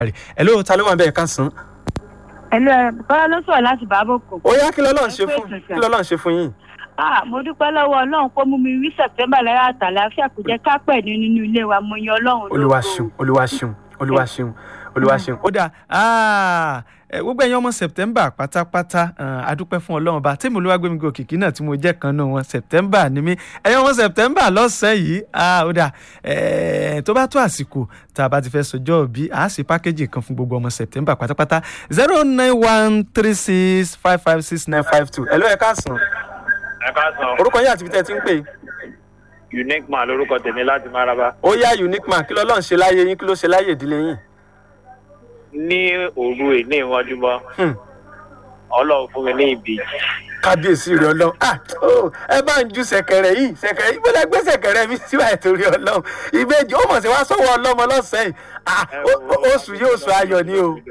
ẹ ló ta ló wà bẹ́ẹ̀ ká sàn. ẹlẹ bọ́lá ló sọ̀rọ̀ láti bàbókò. ó yá kí lọ́lọ́run ṣe fún kí lọ́lọ́run ṣe fún yín. ah mo dúpẹ́ lọ́wọ́ ọlọ́run kó mú mi rí sẹ̀tẹ́mbà lẹ́yìn àtàlàáfíà kò jẹ́ ká pẹ̀ ní nínú ilé wa mo yan ọlọ́run lógo. olúwa ṣeun olúwa ṣeun olúwa ṣeun olúwa ṣeun. ó dà gbogbo ẹ̀yin ọmọ september pátápátá adúpẹ́ fún ọlọ́run bá tèmi olúwàgbẹ́mi gòkìkí náà tí mo jẹ́ kan náà wọn september ni mí ẹ̀yin ọmọ september lọ́sàn-án yìí ó dà tó bá tó àsìkò tá a bá ti fẹ́ sọjọ́ òbí a sì pákéjì kan fún gbogbo ọmọ september pátápátá zero nine one three six five five six nine five two ẹ̀lọ́ ẹ̀ káàsán ẹ káàsán. orúkọ yín àti ibi tẹ́ ẹ ti ń pè. unique man lorúkọ tèmi láti maraba. ó yá unique man kí lọ́lọ́run ṣe láyé yín kí ló ṣe láyé ìdílé yín. ní òru èní ìwọ́júmọ́ ọlọ́run fún mi ní ìbejì. kábíyèsí rẹ ọlọ́run ah oh, ẹ bá ń ju sẹ̀kẹ̀rẹ̀ yìí sẹ̀kẹ̀rẹ̀ yìí bọ́lá gbé sẹ̀kẹ̀rẹ̀ mi síwáyé torí ọlọ́run ìbejì ó mọ̀ sí wá sọ́wọ́ ọlọ́mọ lọ́sẹ̀ yìí ah oṣù yìí oṣù ayọ̀ ni o.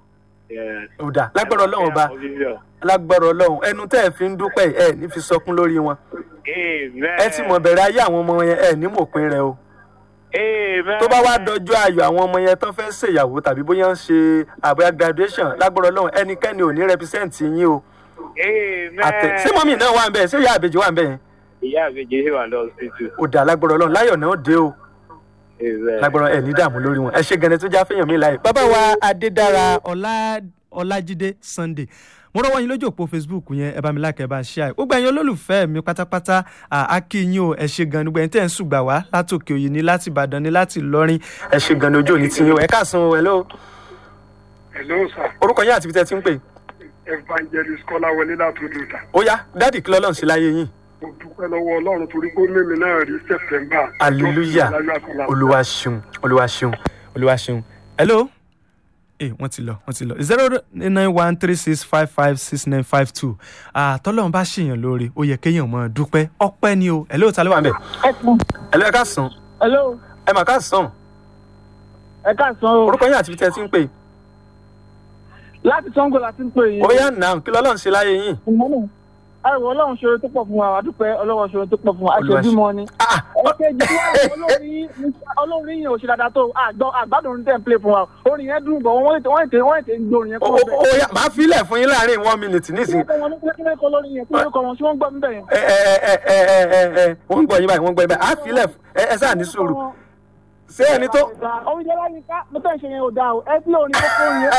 ó dà lágbára ọlọ́run ọba lágbára ọlọ́run ẹnu tẹ́ ẹ fi ń dúpẹ́ ẹ ní fi sọkún lórí wọn. ẹ ti mọ̀ bẹ̀rẹ̀ ayé àwọn ọmọ yẹn ẹ ní mòpin rẹ o tó bá wá dọjọ́ ayọ̀ àwọn ọmọ yẹn tó fẹ́ ṣèyàwó tàbí bóyá ń ṣe àbúyá graduation lágbára ọlọ́run ẹnikẹ́ni ò ní represent yín o. àtẹ ṣé mọ́mì náà wà ń bẹ̀ ṣé ìyá àbèjì wà ń bẹ̀ yẹn. ìyá àbèjì ṣì wà lọ sí tù. ó dà lágbára ọlọ́run láyọ̀ náà dé o. lágbára ẹ̀ ní dààmú lórí wọn ẹ ṣe gẹ̀nẹ́ tó já fẹ́yàn mi láyè. bàbá wa adédára ọlájídé sunday mo rọwọ́ yín lójú òpó facebook yẹn ẹ bá mi lákẹ́ ẹ bá ṣe àì gbogbo ẹ̀yin olólùfẹ́ mi pátápátá akínyìn o ẹ ṣe gan ni gbogbo ẹ̀yin tẹ́ ẹ̀ ń ṣùgbà wá látòkè òyìn ni láti ìbàdàn ni láti ìlọrin ẹ ṣe gan ni ojú òní ti yín o ẹ káàsán o hello. hello sir. orúkọ yín àti ibi tẹ́ ẹ ti ń pè. evangelist kọ́láwọlé látòdò ìta. ó yá dáàdì kí lọ́lọ́run sí láyé yín. mo dúpẹ́ lọ́wọ́ ọlọ́run torí pé mímí náà rí september. hallelujah olúwa ṣeun olúwa ṣeun olúwa ṣeun hello ẹ wọ́n ti lọ wọ́n ti lọ zero nine one three six five five six nine five two tọ́lọ́run bá ṣèyàn lóore ó yẹ kéèyàn mọ̀ dúpẹ́ ọpẹ́ ni o ẹ̀ ló ta ló wà ń bẹ̀. ẹ̀ ló ẹ ká sàn. hello. ẹ mà ká sàn. ẹ ká sàn o. orúkọ yín àti ibi tẹ́ ẹ ti ń pè. láti sango la ti ń pè yín. ó yá nà kí lọ́lọ́run ṣe láyé yín. àìwọ̀ ọlọ́run ṣòro tó pọ̀ fún wa àdúpẹ́ ọlọ́run ṣòro tó pọ̀ fún wa àṣebímọ ni. ẹ̀kejì olórin yìí ò ṣe dáadáa tó àgbàdo orin tẹ̀ ń play fún wa orin yẹn dùn bọ̀ wọ́n ètè wọ́n ètè wọ́n ètè ń gbé orin yẹn kúrò bẹ́ẹ̀. ó yá máa filẹ̀ fún yín láàrin one minute nísìnyí. kí ló kọ́ lórí yẹn kí ló kọ́ wọn sí wọ́n gbọ́ mi bẹ́ẹ̀ yẹn. ẹ ẹ ẹ ẹ ẹ wọ́n ń gbọ́ yín báyìí wọ́n ń gbọ́ yín báyìí á filẹ̀ ẹ sáà ní sùúrù ṣé ẹni tó. orin jẹ́ láyé ká mo tẹ́ ń ṣe yẹn ò dáa o ẹ tí orin tó kó yẹn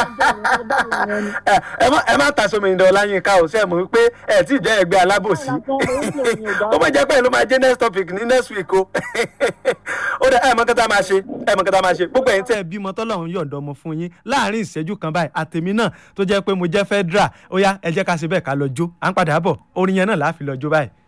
ẹ má ẹ má tàṣọ mi ìdọ̀ láyé ká o ṣe é mọ̀ wípé ẹ tí ì jẹ́ ẹgbẹ́ alábòsí ó máa jẹ́ pé ló máa jẹ́ next topic ní next week o ó dẹ ẹ mọ kẹta máa ṣe ẹ mọ kẹta máa ṣe gbogbo ẹ̀yin tẹ́ ẹ bímọ tọ́lọ́run yọ̀ǹda ọmọ fún yín láàrin ìṣẹ́jú kan báyìí àtèmi náà tó jẹ́ pé mo jẹ́ federal ó yá ẹ jẹ́ ká ṣe bẹ́ẹ̀ ká lọ jó à ń padà bọ̀ orin yẹn náà láàfin lọ jó báyìí.